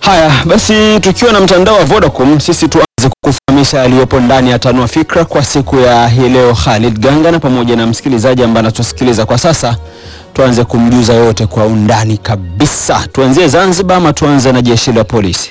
Haya basi, tukiwa na mtandao wa Vodacom, sisi tuanze kukufahamisha yaliyopo ndani ya Tanua Fikra kwa siku ya hii leo. Khalid Ganga na pamoja na msikilizaji ambaye anatusikiliza kwa sasa, tuanze kumjuza yote kwa undani kabisa. Tuanzie Zanzibar ama tuanze na jeshi la polisi?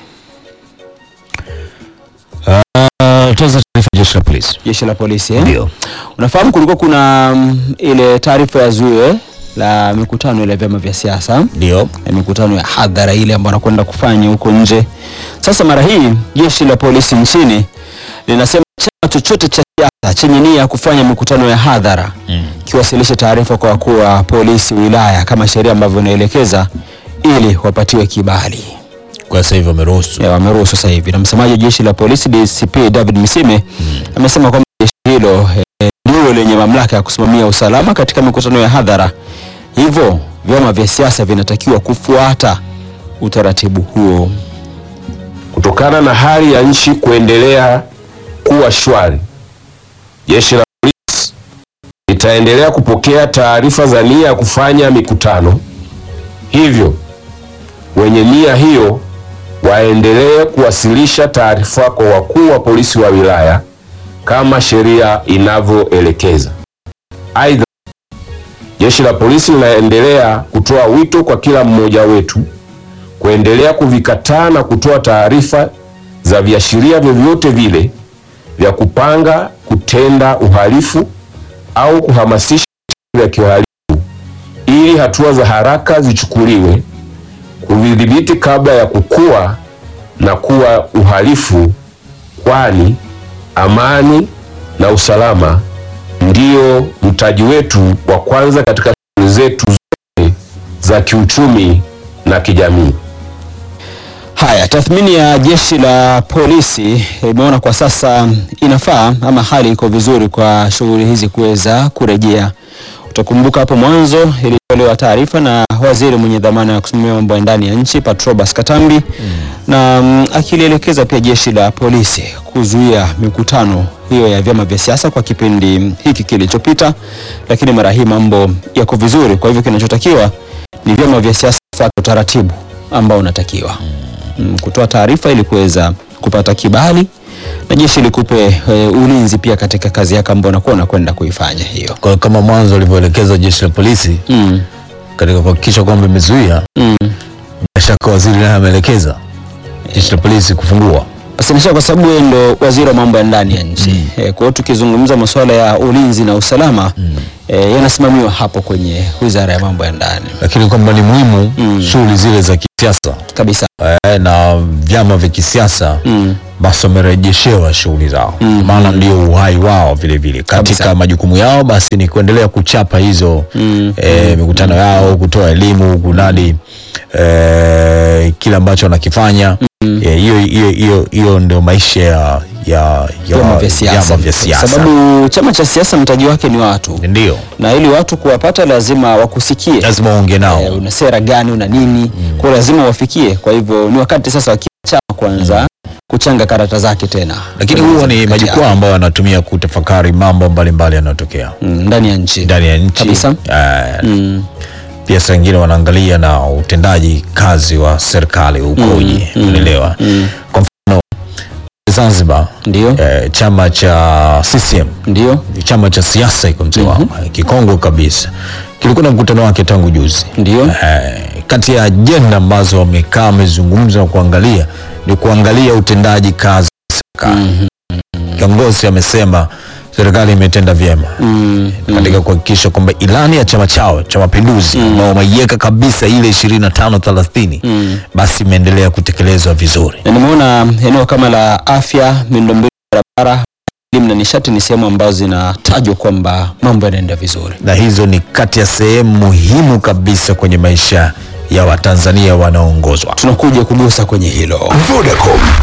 Uh, tuanze taarifa ya jeshi la polisi. Jeshi la polisi eh? Ndio. Unafahamu kulikuwa kuna mm, ile taarifa ya zuio la mikutano ile ya vyama vya siasa Ndio. ya mikutano ya hadhara ile ambayo anakwenda kufanya huko nje. Sasa mara hii jeshi la polisi nchini linasema chama chochote cha siasa chenye nia ya kufanya mikutano ya hadhara Mm. kiwasilishe taarifa kwa wakuu wa polisi wilaya kama sheria ambavyo inaelekeza ili wapatiwe kibali. Kwa sasa hivi wameruhusu. Ya, wameruhusu sasa hivi. Na msemaji wa jeshi la polisi DCP David Misime amesema kwamba jeshi hilo eh, ndilo lenye mamlaka ya kusimamia usalama katika mikutano ya hadhara, hivyo vyama vya siasa vinatakiwa kufuata utaratibu huo. Kutokana na hali ya nchi kuendelea kuwa shwari, jeshi la polisi litaendelea kupokea taarifa za nia ya kufanya mikutano. Hivyo wenye nia hiyo waendelee kuwasilisha taarifa kwa wakuu wa polisi wa wilaya kama sheria inavyoelekeza. Aidha, jeshi la polisi linaendelea kutoa wito kwa kila mmoja wetu kuendelea kuvikataa na kutoa taarifa za viashiria vyovyote vile vya kupanga kutenda uhalifu au kuhamasisha vitendo vya kihalifu ili hatua za haraka zichukuliwe kuvidhibiti kabla ya kukua na kuwa uhalifu, kwani amani na usalama ndio mtaji wetu wa kwanza katika shughuli zetu zote za kiuchumi na kijamii. Haya, tathmini ya jeshi la polisi imeona kwa sasa inafaa ama hali iko vizuri kwa shughuli hizi kuweza kurejea. Utakumbuka hapo mwanzo ilitolewa taarifa na waziri mwenye dhamana ya kusimamia mambo ya ndani ya nchi Patrobas Katambi na mm, akilielekeza pia jeshi la polisi kuzuia mikutano hiyo ya vyama vya siasa kwa kipindi hiki kilichopita, lakini mara hii mambo yako vizuri. Kwa hivyo kinachotakiwa ni vyama vya siasa kufuata utaratibu ambao unatakiwa mm, kutoa taarifa ili kuweza kupata kibali na jeshi likupe e, ulinzi pia katika kazi yako ambayo unakuwa unakwenda kuifanya hiyo. Kwa kama mwanzo walivyoelekeza jeshi la polisi Mm, katika kuhakikisha kwamba imezuia, mm. bila shaka waziri naye ameelekeza jeshi la polisi kufungua. Basi nisha kwa sababu yeye ndo waziri wa mambo ya ndani ya nchi mm. E, kwa hiyo tukizungumza masuala ya ulinzi na usalama mm. e, yanasimamiwa hapo kwenye wizara ya mambo ya ndani Lakini kwamba ni muhimu Mm. shughuli zile za kisiasa kabisa. eh, na vyama vya kisiasa Mm. basi wamerejeshewa shughuli zao Mm. maana ndio uhai wao vile vile katika Kabisa. majukumu yao basi ni kuendelea kuchapa hizo Mm. eh, mikutano yao kutoa elimu kunadi eh, kile ambacho wanakifanya Eh, hiyo hiyo hiyo hiyo ndio maisha ya ya ya Vyama vya siasa, vyama vya siasa sababu chama cha siasa mtaji wake ni watu, ndio na ili watu kuwapata lazima wakusikie. lazima uongee nao Eh, una sera gani, una nini, kwa hiyo lazima wafikie. Kwa hivyo ni wakati sasa wa kila chama kuanza kuchanga karata zake tena, lakini Kueleza huo ni mikakati majukwaa yao. ambayo wanatumia kutafakari mambo mbalimbali yanayotokea Mm, ndani ya nchi ndani ya nchi Kabisa. Eh, Mm. pia saa ingine wanaangalia na utendaji kazi wa serikali ukoje, Mm, mm, unaelewa. mm. Kwa mfano Zanzibar Ndio, eh, chama cha CCM ndio, chama cha siasa iko mzee wao kikongwe kabisa, kilikuwa na mkutano wake tangu juzi. ndio. Eh, kati ya ajenda ambazo wamekaa wamezungumza na kuangalia ni kuangalia utendaji kazi wa serikali. Kiongozi amesema serikali imetenda vyema Mm, katika kuhakikisha kwamba ilani ya chama chao cha mapinduzi ambao wameiweka kabisa ile 25 30 Mm. basi imeendelea kutekelezwa vizuri. na nimeona eneo kama la afya, miundombinu ya barabara, elimu na nishati ni sehemu ambazo zinatajwa kwamba mambo yanaenda vizuri. na hizo ni kati ya sehemu muhimu kabisa kwenye maisha ya Watanzania wanaoongozwa. Tunakuja kugusa kwenye hilo. Vodacom,